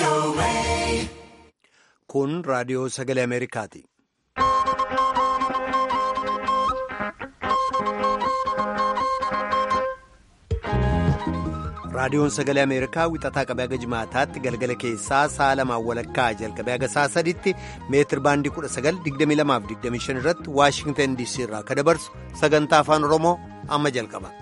Kun raadiyoo sagalee Ameerikaati. Raadiyoon sagalee Ameerikaa wixataa qabee haga jimaataatti galgala keessaa sa'a lamaan walakkaa jalqabee haga sa'a sadiitti meetir baandii 1922-25 irratti Waashingtan DC irraa akka dabarsu sagantaa afaan Oromoo amma jalqaba.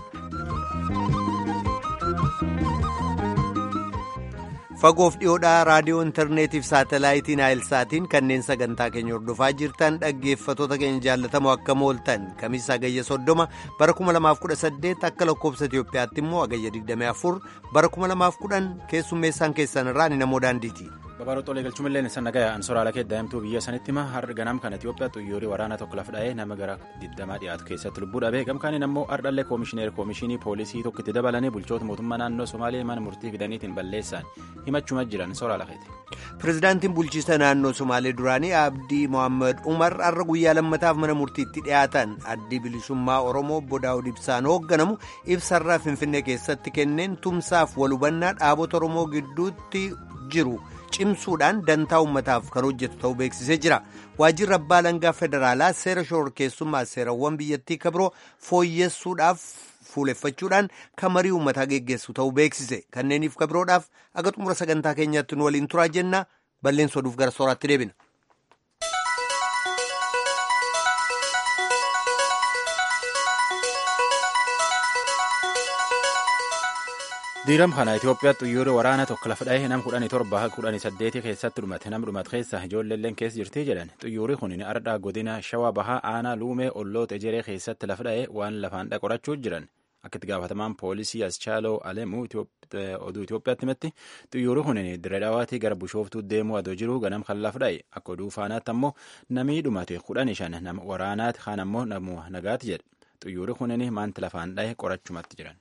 Fagoof dhiyoodhaa raadiyoo intarneetiif saatalaayitiin naayilsaatiin kanneen sagantaa keenya hordofaa jirtan dhaggeeffatoota keenya jaallatamoo akka mooltan kamiisa agayya soddoma bara 2018 akka lakkoobsa Itiyoophiyaatti immoo agayya 24 bara 2010 keessummeessaan keessan irraa ni namoo daandiiti. Babaroo Xoolee galchuun san nagaya ansoraala kee daa'imtuu biyya sanitti hima har'a ganam kan Itiyoophiyaa xuyyoorii waraanaa tokko lafa dha'ee nama gara 20 dhiyaatu keessatti lubbuu dhabee gamkaaniin ammoo ardhallee koomishineer koomishinii poolisii tokkotti dabalanii bulchoota mootummaa naannoo Somaalee mana murtii fidaniitiin balleessan himachuma jiran soraala keeti. Pireezidaantiin bulchiisa naannoo Somaalee duraanii Abdii Mohaammed Umar har'a guyyaa lammataaf mana murtiitti dhiyaatan addii bilisummaa Oromoo obbo Daawud Ibsaan hoogganamu ibsarraa Finfinnee keessatti kenneen tumsaaf walhubannaa dhaabota Oromoo gidduutti jiru. cimsuudhaan dantaa ummataaf kan hojjetu ta'uu beeksisee jira waajjirri abbaa langaa federaalaa seera shororkeessummaa seerawwan biyyattii kabiroo fooyyessuudhaaf fuuleffachuudhaan kan marii ummataa geggeessu ta'uu beeksise kanneeniif kabiroodhaaf aga xumura sagantaa keenyaatti nu waliin turaa jenna balleessa oduuf gara sooraatti deebina. diiram kana Itoophiyaa xuyyoora waraana tokko lafa dha'ee nam kudhanii torba kudhanii saddeeti keessatti dhumate nam dhumate keessa ijoolleelleen keessa jirti jedhan xuyyoorri kun ardhaa godina shawaa bahaa aanaa luumee olloota ejeree keessatti lafa dha'ee waan lafaan dhaqorachuu jiran akka itti gaafatamaan poolisii aschaaloo alemuu oduu Itoophiyaatti himetti xuyyoorri kun diradhaawaatii gara bushooftuu deemuu adoo jiru ganam kan lafa dha'e akka oduu faanaatti ammoo namii dhumate kudhanii shan nama waraanaati kaan ammoo nama nagaati jedha xuyyoorri kun maanti lafaan dha'e qorachumatti jiran.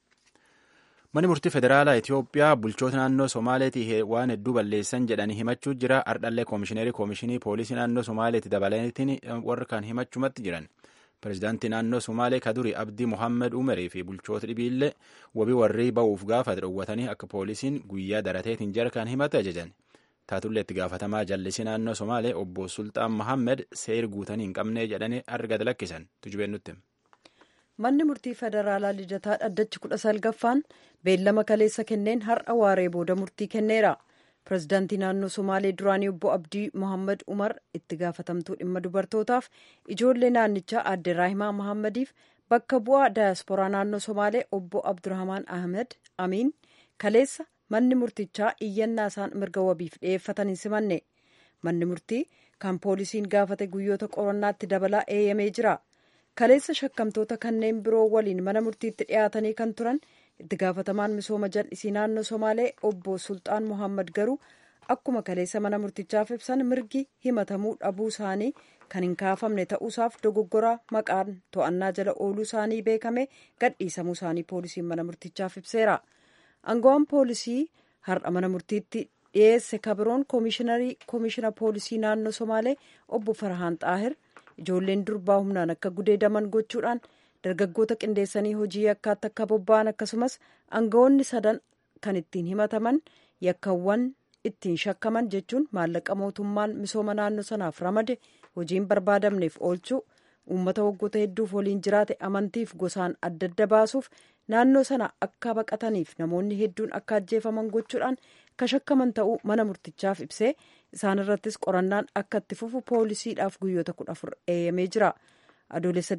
Manni murtii federaalaa Itoophiyaa bulchoota naannoo Somaaleetii waan hedduu balleessan jedhanii himachuu jira. Ardhallee koomishineerii koomishinii poolisii naannoo Somaaleetti dabalaniitiin warra kan himachumatti jiran. Pireezidaantii naannoo Somaalee Kaduri Abdii Mohaammed Umarii fi bulchoota dhibiillee wabii warri ba'uuf gaafa dhoowwatanii akka poolisiin guyyaa darateetiin jara kan himate ajajan. Taatullee itti gaafatamaa jallisii naannoo Somaalee obbo Sultaan Mohaammed seer guutanii hin qabnee jedhanii argata lakkisan. Tujubeen nutti. manni murtii federaalaa lidataa dhaddachi kudha salgaffaan beellama kaleessa kenneen har'a waaree booda murtii kenneera pireezidaantii naannoo somaalee duraanii obbo abdii mohaammed umar itti gaafatamtuu dhimma dubartootaaf ijoollee naannichaa aadde raahimaa mohaamediif bakka bu'aa daayasporaa naannoo somaalee obbo abdurahmaan ahmed amiin kaleessa manni murtichaa iyyannaa isaan mirga wabiif dhiyeeffatan hin simanne manni murtii kan poolisiin gaafate guyyoota qorannaatti dabalaa eeyyamee jira. kaleessa shakkamtoota kanneen biroo waliin mana murtiitti dhiyaatanii kan turan itti gaafatamaan misooma jal'isii naannoo somaalee obbo sultaan mohaammed garuu akkuma kaleessa mana murtichaaf ibsan mirgi himatamuu dhabuu isaanii kan hin kaafamne ta'uusaaf dogoggoraa maqaan to'annaa jala ooluu isaanii beekame gadhiisamuu isaanii poolisiin mana murtichaaf ibseera aangawaan poolisii har'a mana murtiitti dhiyeesse kabiroon koomishina poolisii naannoo somaalee obbo farhaan xaahir ijoolleen durbaa humnaan akka gudeedaman gochuudhaan dargaggoota qindeessanii hojii yakkaatti akka bobba'an akkasumas aangawoonni sadan kan ittiin himataman yakkawwan ittiin shakkaman jechuun maallaqa mootummaan misooma naannoo sanaaf ramade hojiin barbaadamneef oolchuu uummata waggoota hedduuf waliin jiraate amantiif gosaan adda adda baasuuf naannoo sana akka baqataniif namoonni hedduun akka ajjeefaman gochuudhaan ka shakkaman ta'uu mana murtichaaf ibsee isaan irrattis qorannaan akka itti fufu poolisiidhaaf guyyoota kudha afur eeyyamee jira adoolessa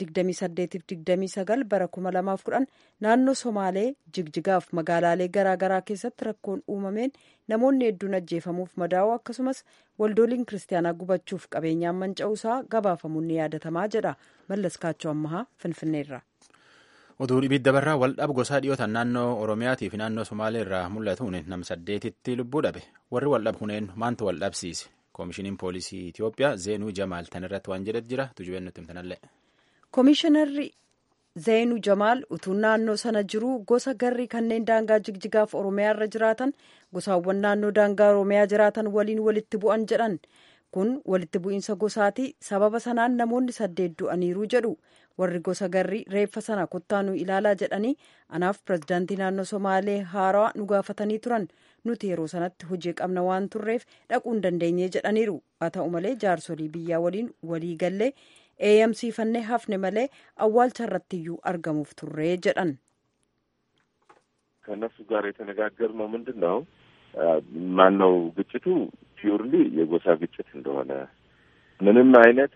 28-29 bara 2010 naannoo somaalee jigjigaaf magaalaalee garaagaraa keessatti rakkoon uumameen namoonni hedduun ajjeefamuuf madaa'u akkasumas waldooliin kiristaanaa gubachuuf qabeenyaan manca'uusaa gabaafamuun ni yaadatamaa jedha mallas kaachoo ammahaa finfinneerra. oduu dhibidda barraa waldhab gosaa dhiyootan naannoo oromiyaatii fi naannoo somaalee irraa mul'atuun nam saddeetitti lubbuu dhabe warri waldhab kuneen maantu waldhabsiise koomishiniin poolisii itiyoophiyaa zeenuu jamaal tan irratti waan jedhet jira tujubeen nutti himtanallee. koomishinarri zeenuu jamaal utuu naannoo sana jiruu gosa garri kanneen daangaa jigjigaaf oromiyaa irra jiraatan gosaawwan naannoo daangaa oromiyaa jiraatan waliin walitti bu'an jedhan kun walitti bu'iinsa gosaati sababa sanaan namoonni saddeet du'aniiru jedhu warri gosa garrii reeffa sana kottaanuu ilaalaa jedhanii anaaf pirezidaantii naannoo somaalee haaraa nu gaafatanii turan nuti yeroo sanatti hojii qabna waan turreef dhaquu hin dandeenye jedhaniiru haa ta'u malee jaarsolii biyyaa waliin walii gallee eeyamsiifannee hafne malee awwaalcha irrattiyyuu argamuuf turree jedhan ከእነሱ ጋር የተነጋገርነው ምንድን ነው ማነው ግጭቱ ፒውርሊ የጎሳ ግጭት እንደሆነ ምንም አይነት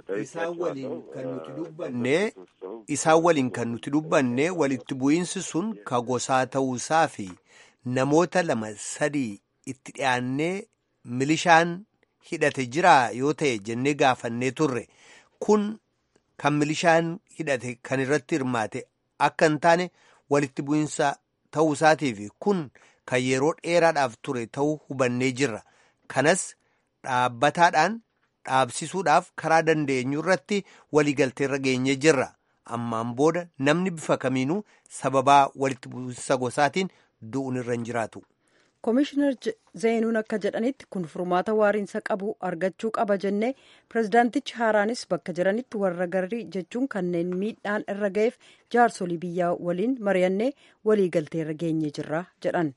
isaan waliin kan nuti dubbanne walitti bu'iinsi sun ka gosaa ta'uusaa fi namoota lama sadii itti dhiyaannee milishaan hidhate jiraa yoo ta'e jennee gaafannee turre kun kan milishaan hidhate kan irratti hirmaate akka hin taane walitti bu'iinsa ta'uusaatiif kun kan yeroo dheeraadhaaf ture ta'uu hubannee jirra kanas dhaabbataadhaan dhaabsisuudhaaf karaa dandeenyu irratti waliigalteerra geenye jirra ammaan booda namni bifa kamiinuu sababaa walitti bu'insa gosaatiin du'uun irra hin jiraatu. Komishinar Zeenuun akka jedhanitti kun furmaata waariinsa qabu argachuu qaba jennee pirezidaantichi haaraanis bakka jiranitti warra garrii jechuun kanneen miidhaan irra ga'eef jaarsolii biyyaa waliin mari'annee waliigalteerra geenye jirra jedhan.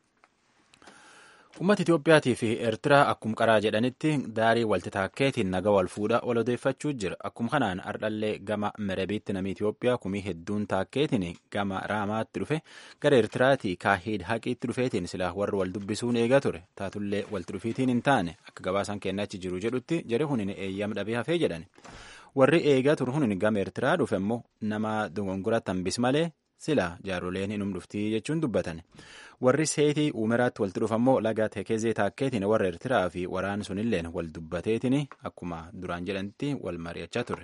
Uummata Itoophiyaatii fi Eertiraa akkuma qaraa jedhanitti daarii walti taakkeetiin naga wal fuudha wal odeeffachuu jira. Akkuma kanaan ardhallee gama Merebiitti namni Itoophiyaa kumii hedduun taakkeetiin gama Raamaatti dhufe gara Eertiraatii Kaahiid Haqiitti dhufeetiin silaa warri wal dubbisuun eegaa ture. Taatullee walti dhufiitiin hin taane akka gabaasaan kennachi jiru jedhutti jere hunin eeyyam dhabee hafee jedhan. Warri eegaa ture hunin gama Eertiraa dhufe immoo nama dogongora tambis malee sila jaaroleen hinum dhuftii jechuun dubbatan. warri seetii uumeraatti walitti dhufammoo laga tekezee taakkeetiin warra eertiraa fi waraan sunilleen wal dubbateetiin akkuma duraan jedhanitti wal mari'achaa ture.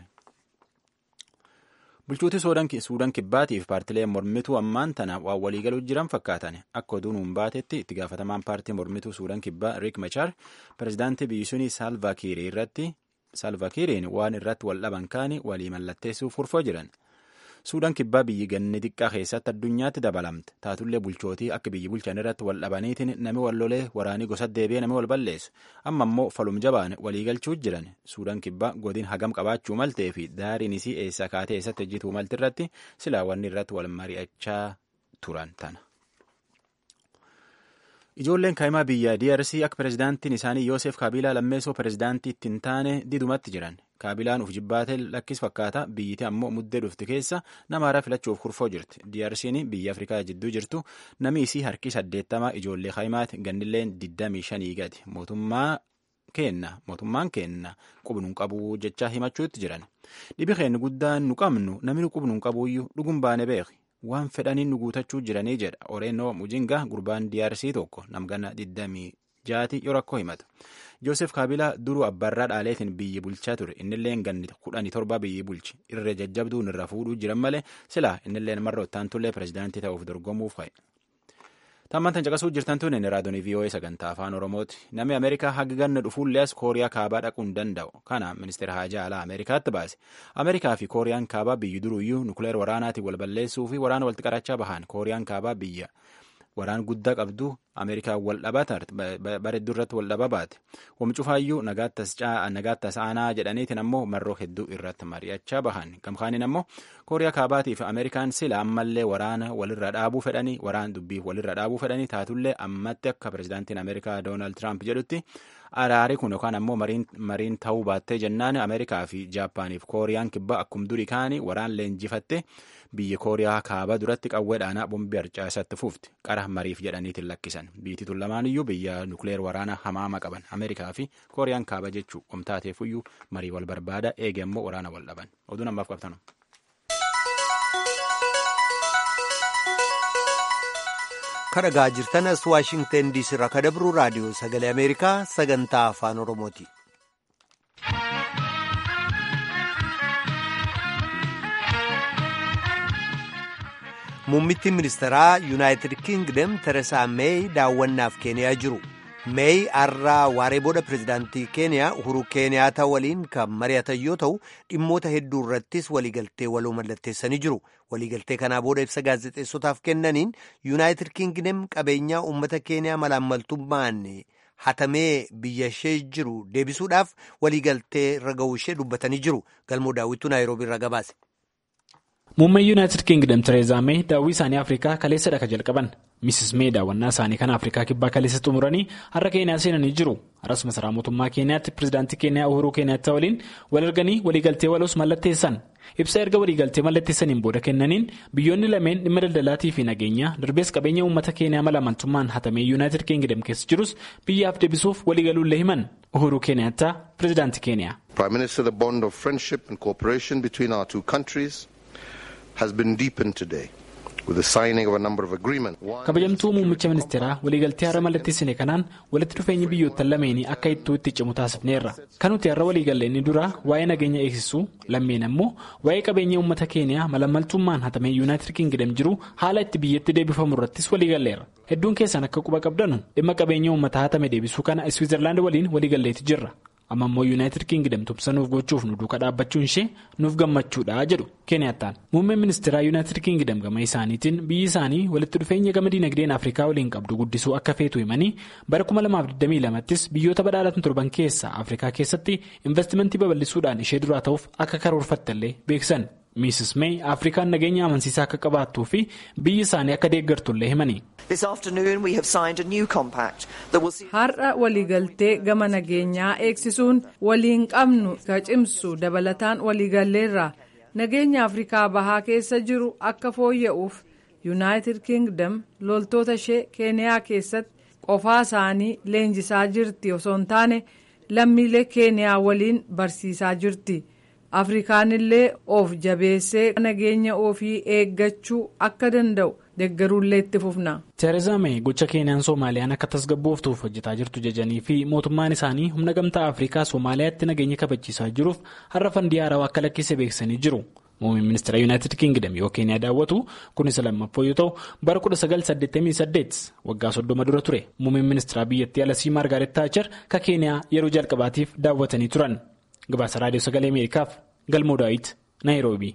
bulchuuti suudaan kibbaatiif paartileen mormituu ammaan tana waan waliigaluu jiran fakkaatan akka oduun hin baatetti itti gaafatamaan paartii mormituu suudaan kibbaa riik machaar pirezidaantii biyyi sunii saalvaakiirii irratti saalvaakiiriin waan irratti wal dhaban kaanii walii mallatteessuuf furfoo jiran. suudaan kibbaa biyyi ganni xiqqaa keessatti addunyaatti dabalamte taatullee bulchootii akka biyyi bulchan irratti wal dhabaniitiin nami wal lolee waraanii gosa deebi'ee nami wal balleessu amma immoo falum jabaan waliigalchuu jiran suudaan kibbaa godin hagam qabaachuu maltee fi daariin isii eessa kaatee eessatti hojjetuu malti irratti silaa wanni irratti wal mari'achaa turan tana. Ijoolleen kaa'imaa biyya DRC akka pirezidaantiin isaanii Yoosef Kaabilaa lammeessoo pirezidaantii ittiin taane didumatti jiran. Kaabilaan uf jibbaatee lakkis fakkaata biyyiti ammoo muddee dhufti keessa nama haaraa filachuuf kurfoo jirti. DRC'n biyya Afrikaa jidduu jirtu namni isii harki saddeettamaa ijoollee kaa'imaati gannilleen digdamii shanii gadi. Mootummaa kenna mootummaan kenna qubnuun qabuu jechaa himachuutti jiran. Dhibi keenya guddaan nu qabnu namni qubnuun qabuuyyuu dhugum baane beeki. waan fedhaniin nu guutachuu jiranii jedha oreenoo mujinga gurbaan DRC tokko namgana 26 yoo rakkoo himatu joosef kaabilaa duruu abbaarraa dhaaleetiin biyyi bulchaa ture innilleen ganni 17 biyyi bulchi irra jajjabduun irra fuudhuu jiran malee silaa innilleen marra ottaantullee pirezidaantii ta'uuf dorgomuuf ka'e. Tammantan caqasuu jirtan tun inni raadiyoo VOA sagantaa afaan Oromooti. Namni Ameerikaa haga ganna dhufuullee as Kooriyaa kaabaa dhaquu hin danda'u. Kana ministeera haajaa alaa Ameerikaatti baase. Ameerikaa fi Kooriyaan kaabaa biyyi duruyyuu nukuleer waraanaatiin wal balleessuu fi waraana walitti qarachaa bahan. Kooriyaan kaabaa biyya waraan guddaa qabdu Ameerikaa wal dhabaa bareedduu irratti wal dhaba baate. Wamcufaayyuu nagaattas aanaa jedhaniitiin ammoo marroo hedduu irratti mari'achaa bahan. Gamkaaniin ammoo Kooriyaa kaabaatii fi Ameerikaan sila ammallee waraana walirra dhaabuu fedhanii waraan dubbiif walirra dhaabuu fedhanii taatullee ammatti akka pirezidaantiin Ameerikaa Doonaald Tiraamp jedhutti araari kun yookaan ammoo mariin ta'uu baattee jennaan Ameerikaa fi Jaappaaniif Kooriyaan kibbaa akkuma durii kaanii waraan leenjifatte biyya Kooriyaa kaabaa duratti qawwee dhaanaa bombii harcaasatti fuufti qara mariif jedhaniitiin lakkisan biyyi tun lamaan iyyuu biyya nukleer waraanaa hamaama qaban Ameerikaa fi Kooriyaan kaabaa jechuu omtaateefuyyuu marii wal barbaada eege ammoo waraana wal dhaban oduun ammaaf qabtanu. kadhagaa jirtanas waashingten diisii irraa kadabruu raadiyoo sagalee ameerikaa sagantaa afaan oromooti. muummittiin ministeeraa yuunaayitid kingdom teresaa meey daawwannaaf keeniyaa jiru meey har'aa waaree booda pirezidaantii keeniyaa uhuru keeniyaataa waliin kan mari'atan yoo ta'u dhimmoota hedduu irrattis waliigaltee waloo mallatteessanii jiru waliigaltee kanaa booda ibsa gaazexeessotaaf kennaniin yuunaayitid kingdom qabeenyaa uummata keeniyaa malaammaltummaan hatamee biyya ishee jiru deebisuudhaaf waliigaltee irra ga'uu ishee dubbatanii jiru galmoo daawwituu naayiroobii irra gabaase. muummeen yuunaayitid kiingdam tireezaa mee daawwii isaanii afrikaa kaleessadha ka jalqaban misis mee daawwannaa isaanii kan afrikaa kibbaa kaleessa xumuranii har'a keeniyaa seenanii jiru har'as masaraa mootummaa keeniyaatti pirezidaantii keeniyaa uhuruu keeniyaatti waliin wal arganii waliigaltee waloos mallatteessan ibsa erga waliigaltee mallatteessaniin booda kennaniin biyyoonni lameen dhimma daldalaatii fi nageenyaa darbees qabeenya uummata keeniyaa malamantummaan hatamee yuunaayitid kiingdam keessa jirus biyyaaf deebisuuf waliigaluullee himan uhuruu keeniyaattaa pirezidaantii keeniyaa. kabajamtuu muummicha ministeeraa waliigaltee har'a mallatteessine kanaan walitti dhufeenyi biyyoottan lameenii akka ittuu itti cimu taasifneerra kan nuti har'a waliigalle inni duraa waa'ee nageenya eegsisuu lammeen ammoo waa'ee qabeenya uummata keeniyaa malamaltummaan hatamee yuunaayitid kiingdam jiru haala itti biyyatti deebifamu irrattis waliigalleera hedduun keessan akka quba qabdanu dhimma qabeenya uummata hatame deebisuu kana iswiizerlaand waliin waliigalleeti jirra. amma immoo yuunaayitid kiingdam tumsanuuf gochuuf nu duuka dhaabbachuun ishee nuuf gammachuudha jedhu keeniyattaan muummeen ministeeraa yuunaayitid kiingdam gama isaaniitiin biyyi isaanii walitti dhufeenya gama diinagdeen afrikaa waliin qabdu guddisuu akka feetu himanii bara 2022ttis biyyoota badhaadhatan torban keessaa afrikaa keessatti investimentii babal'isuudhaan ishee duraa ta'uuf akka karoorfattellee beeksan miisis mee afrikaan nageenya amansiisaa akka qabaattuu fi biyyi isaanii akka deeggartullee himanii. har'a waliigaltee gama nageenyaa eegsisuun waliin qabnu ka cimsu dabalataan waliigalleerra nageenya afrikaa bahaa keessa jiru akka fooyya'uuf yuunaayitid kiingdam loltoota ishee keeniyaa keessatti qofaa isaanii leenjisaa jirti osoo hin taane lammiilee keeniyaa waliin barsiisaa jirti. afrikaanillee of jabeessee nageenya ofii eeggachuu akka danda'u deeggaruullee itti fufna. teerezaa mee gocha keeniyaan soomaaliyaan akka tasgabbooftuuf hojjetaa jirtu jajanii fi mootummaan isaanii humna gamtaa afrikaa soomaaliyaatti nageenya kabachiisaa jiruuf har'a fandii haarawaa akka lakkise beeksisanii jiru. muummeen ministeera yuunaayitid kiingdam yoo keeniyaa daawwatu kunis lammaffoo yoo ta'u bara 1988 waggaa soddoma dura ture muummeen ministeeraa biyyattii alasii maargaaret taacher ka keeniyaa yeroo jalqabaatiif daawwatanii turan. gabaasa raadiyoo sagalee ameerikaaf galmoo daawit naayiroobii.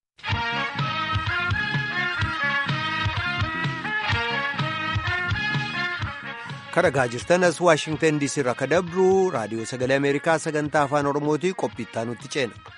kadhagaa jirtan as waashingtan diisii irraa ka dabru raadiyoo sagalee ameerikaa sagantaa afaan oromootii qophiittaa nutti ceena.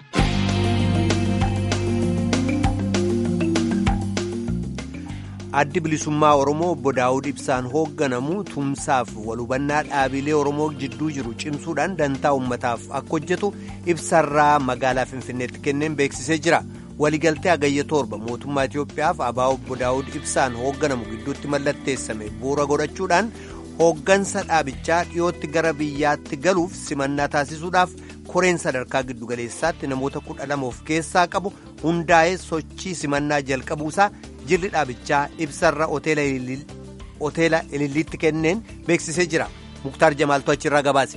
addi bilisummaa oromoo obbo daawud ibsaan hoogganamu tumsaaf walhubannaa dhaabilee oromoo jidduu jiru cimsuudhaan dantaa ummataaf akka hojjetu ibsarraa magaalaa finfinneetti kenneen beeksisee jira waliigaltee hagayya torba mootummaa itiyoophiyaaf abaa obbo daawud ibsaan hoogganamu gidduutti mallatteessame bu'uura godhachuudhaan hooggansa dhaabichaa dhiyootti gara biyyaatti galuuf simannaa taasisuudhaaf koreen sadarkaa giddugaleessaatti namoota kudha lama of keessaa qabu hundaa'ee sochii simannaa jalqabuusaa jirri dhaabichaa ibsarra hoteela ililliitti kenneen beeksisee jira muktaar jamaaltu achirraa gabaase.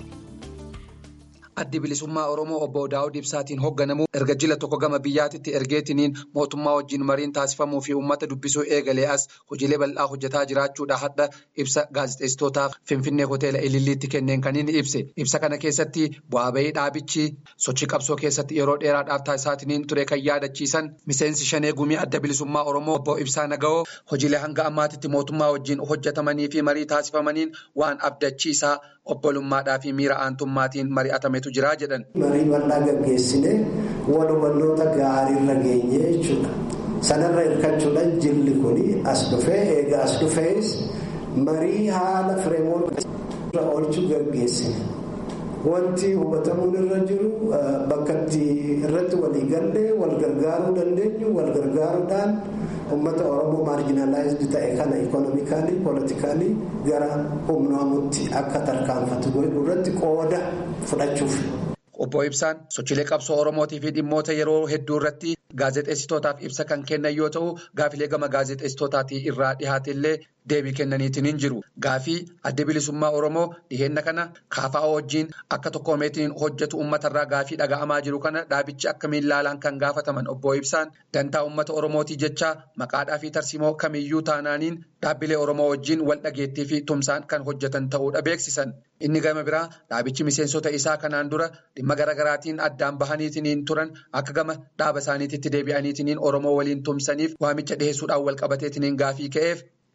addi bilisummaa oromoo obbo daawud ibsaatiin hoogganamu erga jila tokko gama biyyaatitti ergeetiniin mootummaa wajjin mariin taasifamuu fi uummata dubbisuu eegalee as hojiilee bal'aa hojjetaa jiraachuudha hadha ibsa gaazexeessitootaaf finfinnee hoteela ililliitti kenneen kan inni ibse ibsa kana keessatti bu'aa bahii dhaabichi sochii qabsoo keessatti yeroo dheeraadhaaf taasisaatiniin ture kan yaadachiisan miseensi shanee gumii adda bilisummaa oromoo obbo ibsaa naga'oo hojiilee hanga ammaatitti mootummaa wajjin hojjetamanii fi marii taasifamaniin waan abdachiisaa obbolummaadhaa fi miira aantummaatiin mari'atametu jira jedhan. Marii bal'aa gaggeessine wal hubannoota gaariirra geenye jechuudha. Sanarra hirkachuudhaan jilli kun as dhufee eega as dhufees marii haala fireemoota oolchuu gaggeessine. Wanti hubatamuun irra jiru bakka irratti walii gallee wal gargaaruu dandeenyu wal gargaaruudhaan uummata Oromoo maarjinaalaayizd ta'e kana ikonomikaalii pooletikaalii gara humnaamutti akka tarkaanfatu godhu irratti qooda fudhachuuf. Obbo Ibsaan sochiilee qabsoo Oromootii fi dhimmoota yeroo hedduu irratti gaazexeessitootaaf ibsa kan kennan yoo ta'u gaafilee gama gaazexeessitootaatii irraa dhihaate illee deebii kennaniitiin hin jiru. Gaafii adda bilisummaa Oromoo dhiheenna kana kaafaa wajjin akka tokkoomeetiin hojjetu uummatarraa gaafii dhaga'amaa jiru kana dhaabichi akka miillaalaan kan gaafataman obbo Ibsaan dantaa uummata Oromootii jecha maqaadhaa fi tarsimoo kamiyyuu taanaaniin dhaabbilee Oromoo wajjin wal dhageettii fi tumsaan kan hojjetan ta'uudha beeksisan. Inni gama biraa dhaabichi miseensota isaa kanaan dura dhimma garaagaraatiin addaan bahaniitiin turan akka gama dhaaba isaaniitti deebi'aniitiin Oromoo waliin tumsaniif waamicha dhiheessuudhaan wal qabateetiin gaafii ka'eef.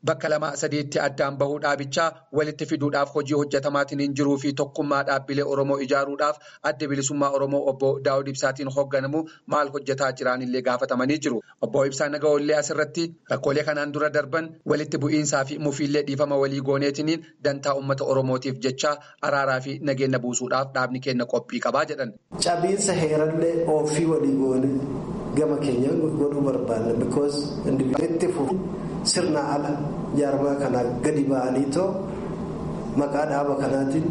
bakka lama sadiitti addaan bahuu dhaabichaa walitti fiduudhaaf hojii hojjetamaatiin hin jiruu fi tokkummaa dhaabbilee Oromoo ijaaruudhaaf adda bilisummaa Oromoo obbo Daawud Ibsaatiin hoogganamu maal hojjetaa jiranillee gaafatamanii jiru. Obbo Ibsaa Nagaollee asirratti rakkoolee kanaan dura darban walitti bu'iinsaa fi mufiillee dhiifama walii gooneetiniin dantaa uummata Oromootiif jecha araaraa fi nageenya buusuudhaaf dhaabni keenya qophii qabaa jedhan. Cabiinsa heerallee ofii walii goone gama keenya godhuu barbaanna because itti sirna ala jaarmaa kanaa gadi ba'anii too maqaa dhaaba kanaatiin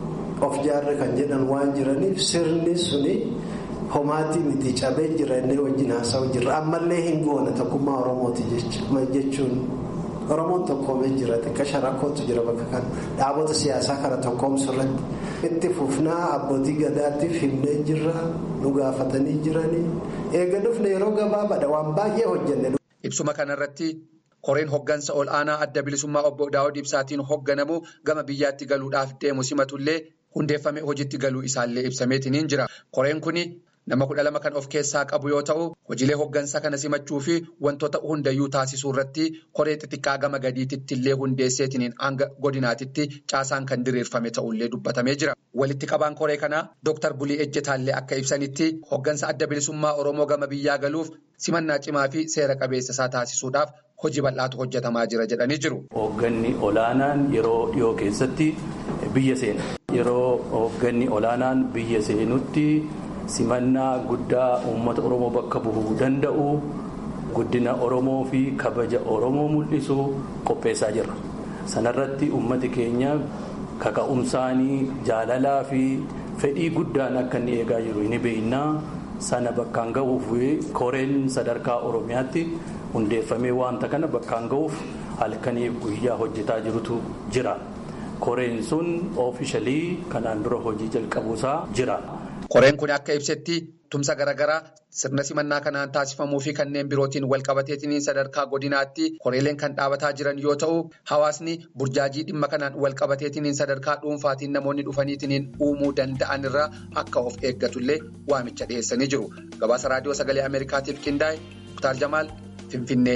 of jaarre kan jedhan waan jiraniif sirni suni homaatii miti cabee jira inni wajjin haasa'u jirra ammallee hin goone tokkummaa oromooti jechuun oromoon tokkoomee jira xiqqasha rakkootu jira bakka kana dhaabota siyaasaa kana tokkoomsu irratti itti fufnaa abbootii gadaatiif himnee jirra nu gaafatanii jiranii eega dhufne yeroo gabaabaadha waan baay'ee hojjenne. Ibsuma kanarratti koreen hoggansa ol aanaa adda bilisummaa obbo Daawud Ibsaatiin hogganamu gama biyyaatti galuudhaaf deemu simatullee hundeeffame hojiitti galuu isaallee ibsameetiin jira. Koreen kuni nama kudha lama kan of keessaa qabu yoo ta'u hojiilee hoggansa kana simachuu fi wantoota hundayyuu taasisuu irratti koree xixiqqaa gama gadiititti illee hundeesseetiin hanga godinaatitti caasaan kan diriirfame ta'ullee dubbatamee jira. Walitti qabaan koree kanaa Dr. Bulii Ejjetaallee akka ibsanitti hoggansa adda bilisummaa Oromoo gama biyyaa galuuf simannaa cimaa fi seera qabeessa isaa taasisuudhaaf hojii bal'aatu hojjetamaa jira jedhanii jiru. Hoogganni olaanaan yeroo dhiyoo keessatti biyya seena. Yeroo hoogganni olaanaan biyya seenutti simannaa guddaa uummata Oromoo bakka bu'uu danda'u guddina Oromoo fi kabaja Oromoo mul'isu qopheessaa jirra. Sanarratti uummati keenya kaka'umsaanii jaalalaa fi fedhii guddaan akka inni eegaa jiru ni beeknaa sana bakkaan ga'uuf koreen sadarkaa Oromiyaatti hundeeffamee wanta kana bakkaan ga'uuf halkaniif guyyaa hojjetaa jirutu jira. Koreen sun oofishalii kanaan dura hojii jalqabuusaa jira. Koreen kun akka ibsetti tumsa garaagaraa sirna simannaa kanaan taasifamuu fi kanneen birootiin walqabateetiin sadarkaa godinaatti koreeleen kan dhaabataa jiran yoo ta'u hawaasni burjaajii dhimma kanaan walqabateetiin sadarkaa dhuunfaatiin namoonni dhufaniitiin uumuu danda'an irraa akka of eeggatullee waamicha dhiyeessanii jiru. Gabaasa raadiyoo sagalee Ameerikaatiif qindaa'e Muktaar Jamaal Finfinnee.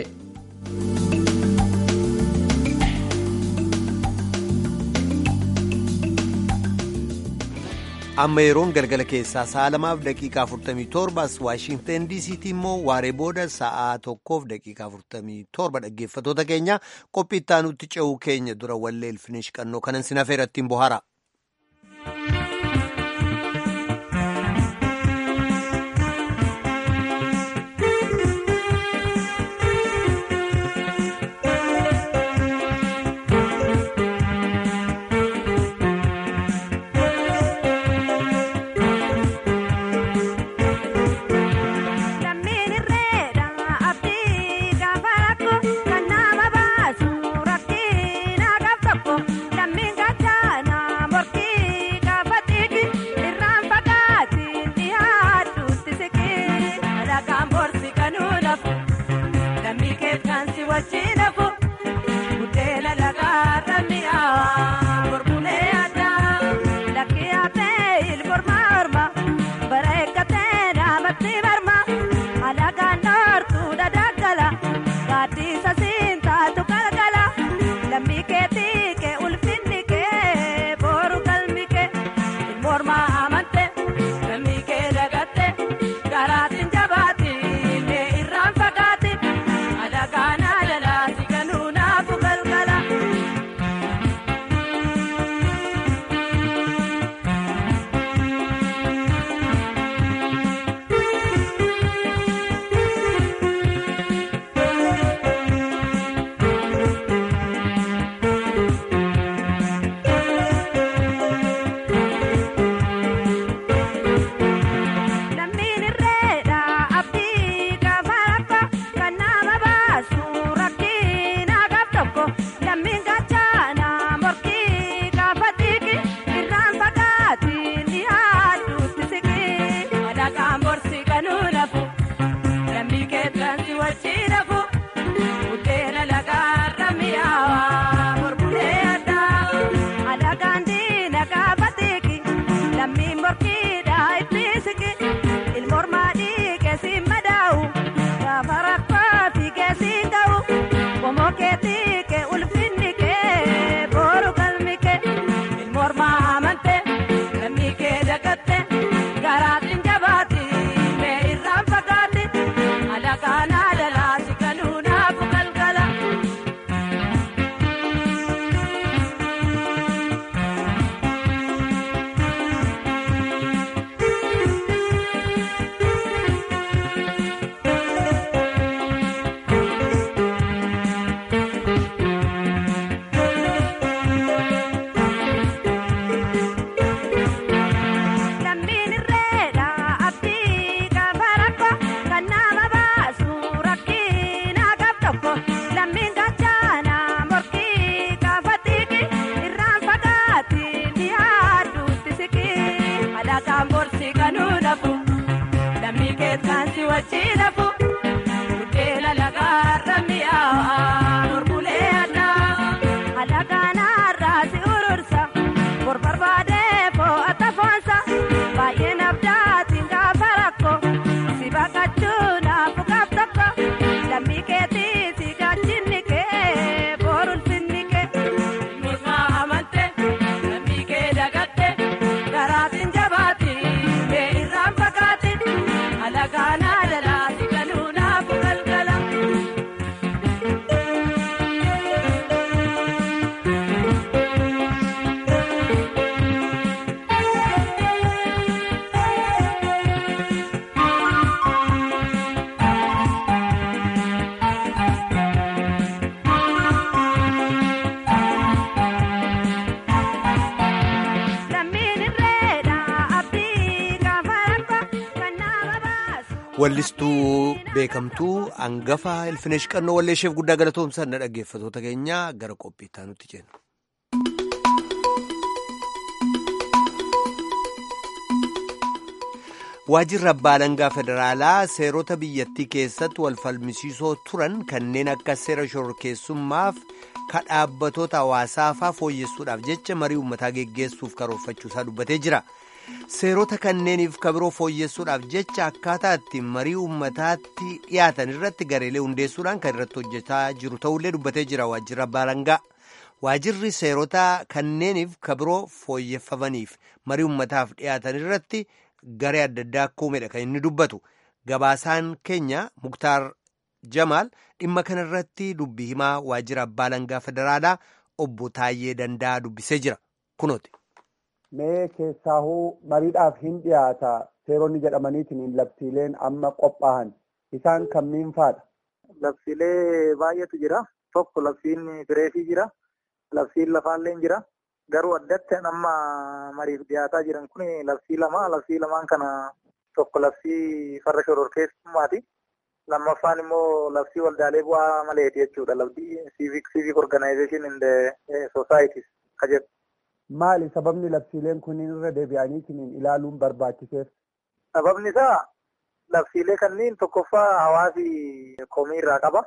amma yeroon galgala keessaa sa'a lamaaf daqiiqaa 47 as waashintan diisiitti immoo waaree booda sa'a tokkoof daqiiqaa 47 dhaggeeffatoota keenya qophii ittaanutti ce'uu keenya dura wallee ilfinish qannoo kanan sinafee irrattiin bohaara. wallistuu beekamtuu hangafa ilfinesh qannoo walleesheef guddaa galatoomsan na dhaggeeffatoota keenya gara qophii itti aanutti jenna. waajjirri abbaa alangaa federaalaa seerota biyyattii keessatti wal falmisiisoo turan kanneen akka seera shororkeessummaaf ka dhaabbatoota hawaasaafaa fooyyessuudhaaf jecha marii uummataa geggeessuuf karoorfachuusaa dubbatee jira. seerota kanneeniif kabiroo fooyyessuudhaaf jecha akkaataa itti marii uummataatti dhiyaatan irratti gareelee hundeessuudhaan kan irratti hojjetaa jiru ta'ullee dubbatee jira waajjirri abbaa alangaa waajjirri seerota kanneeniif kabiroo fooyyeffamaniif marii uummataaf dhiyaatan irratti garee adda addaa akka uumedha kan inni dubbatu gabaasaan keenya muktaar jamaal dhimma kana irratti dubbii himaa waajjira abbaa alangaa federaalaa obbo Taayyee Danda'a dubbisee jira kunooti. mee keessaahuu mariidhaaf hin dhiyaata seeronni jedhamaniitiin labsiileen amma qophaa'an isaan kamiin faadha. Labsiilee baay'eetu jira. Tokko labsiin fireefii jira. Labsiin lafaallee jira. Garuu addatti amma mariif dhiyaataa jiran kun labsii lama. Labsii lamaan kana tokko labsii farra shororkeessummaati. Lammaffaan immoo labsii waldaalee bu'aa maleeti jechuudha. Labsii civic civic organization in the societies ka jedhu. Maali sababni labsiileen kunniin irra deebi'aniitiin ilaaluun barbaachiseef? Sababni isaa labsiilee kanneen tokkoffaa hawaasi komii irraa qaba.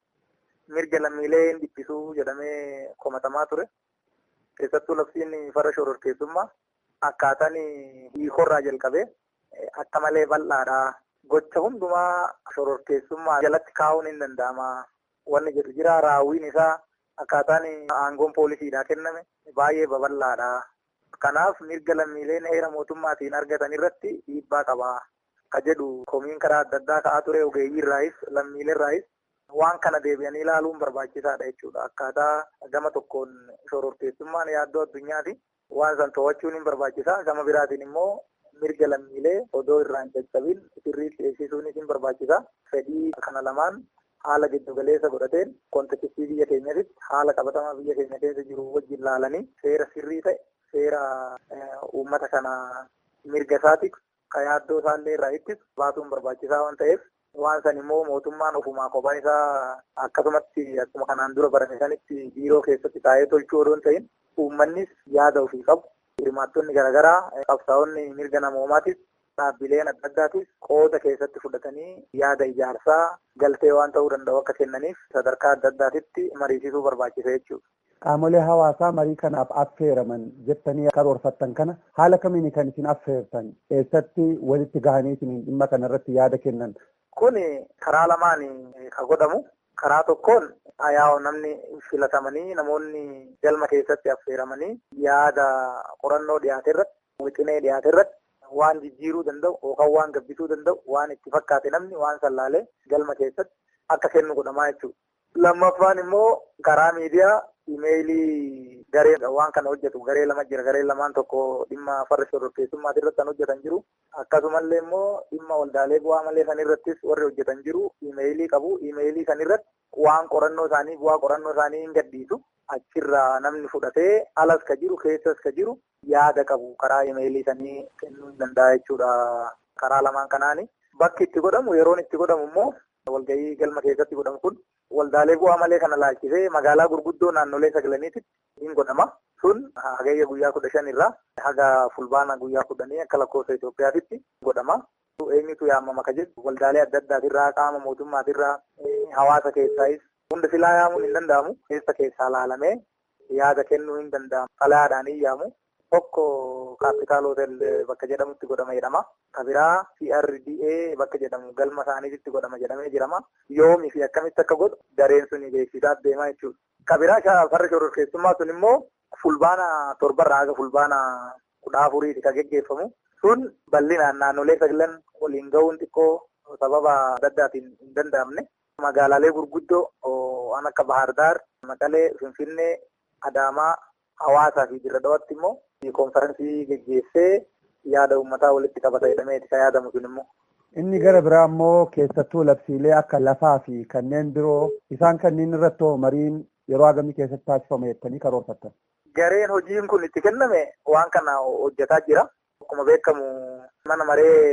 Mirga lammiilee hin dhiphisuu jedhamee komatamaa ture. Keessattuu labsiin farra shororkeessummaa akkaataan hiikorraa jalqabee akka malee bal'aadha. Gocha hundumaa shororkeessummaa jalatti kaa'uun hin danda'ama. Wanni jedhu jira raawwiin isaa akkaataan aangoon poolisiidhaa kenname baay'ee babal'aadha. Kanaaf mirga lammiileen heera mootummaatiin argatan irratti dhiibbaa qaba. Ka jedhu komiin karaa adda addaa ka'aa ture ogeeyyii irraayis lammiilee irraayis waan kana deebi'anii ilaaluun barbaachisaadha jechuudha. Akkaataa gama tokkoon shororkeessummaan yaaddoo addunyaati. Waan san to'achuun hin barbaachisa. Gama biraatiin immoo mirga lammiilee odoo irraan caccabin sirriitti eegsisuunis hin barbaachisa. Fedhii kana lamaan haala giddugaleessa godhateen kontekistii biyya keenyatti haala qabatamaa biyya keenya keessa jiru wajjin laalanii seera sirrii ta'e seera uummata kana mirga isaatiif ka yaaddoo isaallee irraa ittisu baasuun barbaachisaa waan ta'eef waan san immoo mootummaan ofumaa kophaa isaa akkasumatti akkuma kanaan dura barame sanitti biiroo keessatti taa'ee tolchuu odoo hin ta'in uummannis yaada ofii qabu hirmaattonni garaagaraa qabsaa'onni mirga namoomaatis dhaabbileen adda addaatis qooda keessatti fudhatanii yaada ijaarsaa galtee waan ta'uu danda'u akka kennaniif sadarkaa adda addaatitti mariisisuu barbaachisa jechuudha. Qaamolee hawaasaa marii kanaaf affeeraman jettanii karoorfattan kana haala kamiin kan isin affeertan eessatti walitti gahaniitiin dhimma kanarratti yaada kennan. Kun karaa lamaan kan godhamu karaa tokkoon ayaa'oo namni filatamanii namoonni galma keessatti affeeramanii yaada qorannoo dhiyaate irratti wixinee dhiyaate irratti waan jijjiiruu danda'u yookaan waan gabbisuu danda'u waan itti fakkaate namni waan sallaalee galma keessatti akka kennu godhamaa jechuudha. Lammaffaan immoo karaa miidiyaa imeeyilii garee waan kana hojjetu garee lama jira garee lamaan tokko dhimma farra shororkeessummaati irratti kan hojjetan jiru akkasumallee immoo dhimma waldaalee bu'aa malee san irrattis warri hojjetan jiru imeeyilii qabu imeeyilii san irratti waan qorannoo isaanii bu'aa qorannoo isaanii hin gadhiisu achirraa namni fudhatee alas ka jiru keessas ka jiru yaada qabu karaa imeeyilii sanii kennuu hin danda'a jechuudha karaa lamaan kanaani bakki itti godhamu yeroon itti godhamu immoo walgahii galma keessatti godhamu kun waldaalee bu'aa malee kana laalchisee magaalaa gurguddoo naannolee sagalaniitti hin godhama. Sun hagayya guyyaa kudha shan irraa haga fulbaana guyyaa kudhanii akka lakkoofsa Itoophiyaatitti godhama. Eenyutu yaamama ka jedhu waldaalee adda addaatirraa qaama mootummaatirraa hawaasa keessaayis hunda silaa yaamuun hin danda'amu. Keessa keessaa laalamee yaada kennuu hin danda'amu. Xalayaadhaan hin yaamu. Tokko kaapitaal hotel bakka jedhamutti godhama jedhama. Kabiraa CRDA bakka jedhamu galma isaaniitti godhama jedhamee jirama. Yoomii fi akkamitti akka godhu dareen sun beeksisaaf deemaa jechuudha. Kabiraa farra shororkeessummaa sun immoo fulbaana torbarraa haga fulbaana kudha afuriiti kan geggeeffamu. Sun bal'inaan naannolee sagalan waliin gahuun xiqqoo sababa adda addaatiin hin danda'amne. Magaalaalee gurguddoo waan akka Bahar Daar, Maqalee, Finfinnee, Adaamaa, Hawaasaa fi Dirra Dhawaatti immoo konferansii geggeessee yaada uummataa walitti qabata jedhameeti kan yaadamu sun immoo. Inni gara biraa immoo keessattuu labsiilee akka lafaa fi kanneen biroo isaan kanneen irratti mariin yeroo hagamii keessatti taasifama jettanii karoorfattan. Gareen hojiin kun itti kenname waan kana hojjetaa jira. Akkuma beekamu mana maree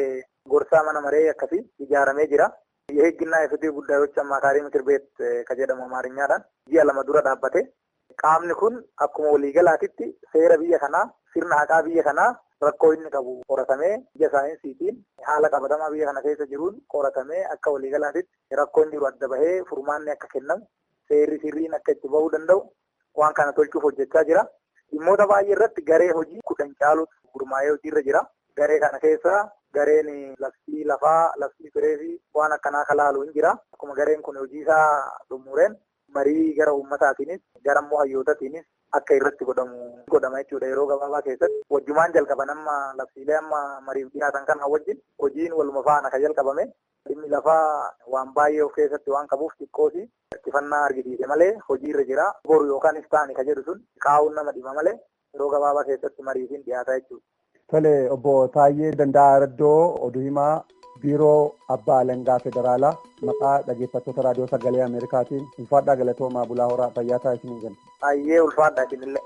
gorsaa mana maree akkasii ijaaramee jira. የህግና የፍትህ ጉዳዮች አማካሪ ምክር ቤት ከjedhamu amaariñaadhaan ji'a lama dura dhaabbate qaamni kun akkuma waliigalaatitti seera biyya kanaa sirna haqaa biyya kanaa rakkoo inni qabu qoratamee ija saayinsiitiin haala qabatamaa biyya kana keessa jiruun qoratamee akka waliigalaatitti rakkoon jiru adda bahee furmaanni akka kennamu seerri sirriin akka itti bahuu danda'u waan kana tolchuuf hojjechaa jira. Dhimmoota baay'ee irratti garee hojii kudhan caalutu gurmaa'ee hojiirra jira. Garee kana keessa gareen labsii lafaa, labsii firee fi waan akkanaa kalaalu hin jira. Akkuma gareen kun hojii isaa xumureen marii gara uummataatiinis gara immoo hayyootatiinis akka irratti godhamu godhama jechuudha yeroo gabaabaa keessatti. Wajjumaan jalqaban amma labsiilee amma mariif dhiyaatan kana wajjin hojiin waluma faana kan jalqabame. Dhimmi lafaa waan baay'ee of keessatti waan qabuuf xiqqoosi xiyyeeffannaa argisiise malee hojiirra jira. Boru yookaan iftaani ka jedhu sun qaawun nama dhima malee yeroo gabaabaa keessatti mariifiin dhiyaata jechuudha. Tole obbo Taayyee Danda'a Raddoo oduu himaa biiroo abbaa alangaa federaalaa maqaa dhaggeeffattoota raadiyoo sagalee Ameerikaatiin ulfaadhaa galatoomaa bulaa horaa fayyaa ta'a isiniin jenna. Ayyee ulfaadhaa isinillee.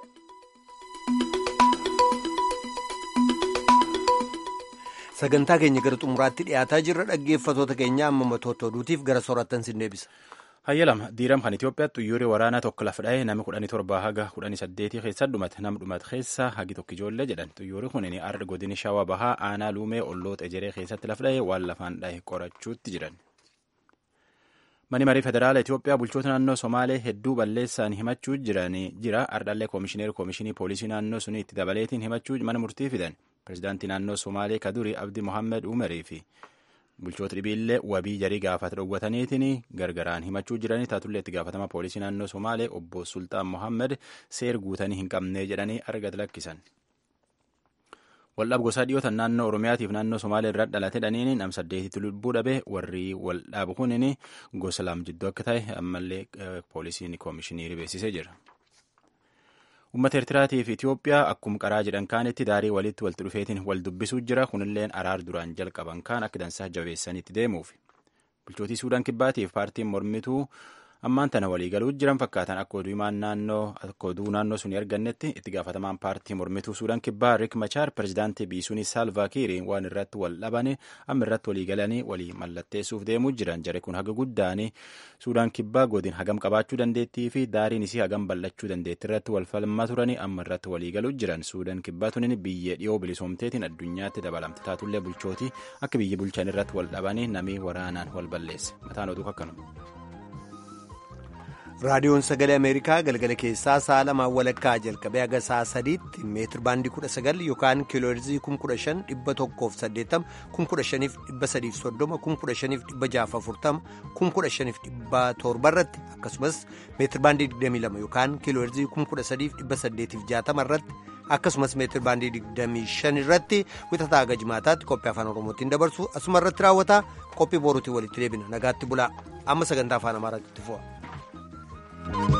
Sagantaa keenya gara xumuraatti dhiyaataa jirra dhaggeeffattoota keenya amma matoota oduutiif gara soorattan sin deebisa. Hayyalama diiram kan Itoophiyaatti xuyyooree waraanaa tokko lafa dha'ee nama kudhanii torbaa haga kudhanii saddeetii keessa dhumate nama dhumate keessa hagi tokko ijoollee jedhan xuyyoorri kun arda godini shawaa bahaa aanaa luumee olloota ejeree keessatti lafa dha'ee waan lafaan dha'e qorachuutti jiran. Mani marii federaala Itoophiyaa bulchoota naannoo Somaalee hedduu balleessaan himachuu jira ardhallee koomishineer koomishinii poolisii naannoo sunii itti dabaleetiin himachuu mana murtii fidan. Pireezidaantii naannoo Somaalee Kaduri Abdi Mohammed Umarii fi bulchoota dhibiillee wabii jarii gaafata dhowwataniitiin gargaraan himachuu jiranii taatullee itti gaafatama poolisii naannoo Somaalee obbo Sultaan Mohammed seer guutanii hin qabnee jedhanii argata lakkisan. Waldhaab gosaa dhiyootan naannoo Oromiyaatiif naannoo Somaalee irraa dhalate dhaniin nam saddeetitti lubbuu dhabe warri waldhaabu kunin gosa lam jidduu akka ta'e ammallee poolisiin koomishinii beeksisee jira. Uummata Eertiraatii fi Itoophiyaa akkuma qaraa jedhan kaanitti daarii walitti walitti dhufeetiin wal dubbisuu jira. Kunilleen araar duraan jalqaban kaan akka dansaa jabeessaniitti deemuuf. Bulchootii Suudaan Kibbaatiif paartiin mormituu ammaan tana walii galuu jiran fakkaatan akka oduu naannoo akka oduu naannoo sun argannetti itti gaafatamaan paartii mormituu Suudaan Kibbaa Rik Machaar pirezidaantii biisuun Saalvaa Kiir waan irratti wal dhabanii amma irratti walii galanii walii mallatteessuuf deemuu jiran jare kun haga guddaanii Suudaan Kibbaa godin hagam qabaachuu dandeettii fi daariin isii hagam bal'achuu dandeetti irratti wal falmaa turanii amma irratti walii galuu jiran Suudaan Kibbaa tunin biyyee dhiyoo bilisoomteetiin addunyaatti dabalamte taatullee bulchootii akka biyya bulchan irratti wal dhabanii namii waraanaan wal balleesse mataan oduu akkanuma. raadiyoon sagalee ameerikaa galgala keessaa sa'a lamaan walakkaa jalqabee haga sa'a sadiitti meetir baandii kudha sagal yookaan kiilooherzii kum kudha shan dhibba tokkoof saddeettama kum kudha shaniif dhibba sadiif soddoma kum kudha shaniif dhibba jaaf afurtama kum kudha shaniif dhibba torba irratti akkasumas meetir baandii digdamii lama yookaan kiilooherzii kum kudha sadiif dhibba saddeetiif jaatama irratti akkasumas meetir baandii digdamii shan irratti wixataa haga jimaataatti qophii afaan oromootiin dabarsu asuma irratti raawwata qophii boruutiin walitti deebina nagaatti bulaa amma sagantaa afaan amaaraatti fufa.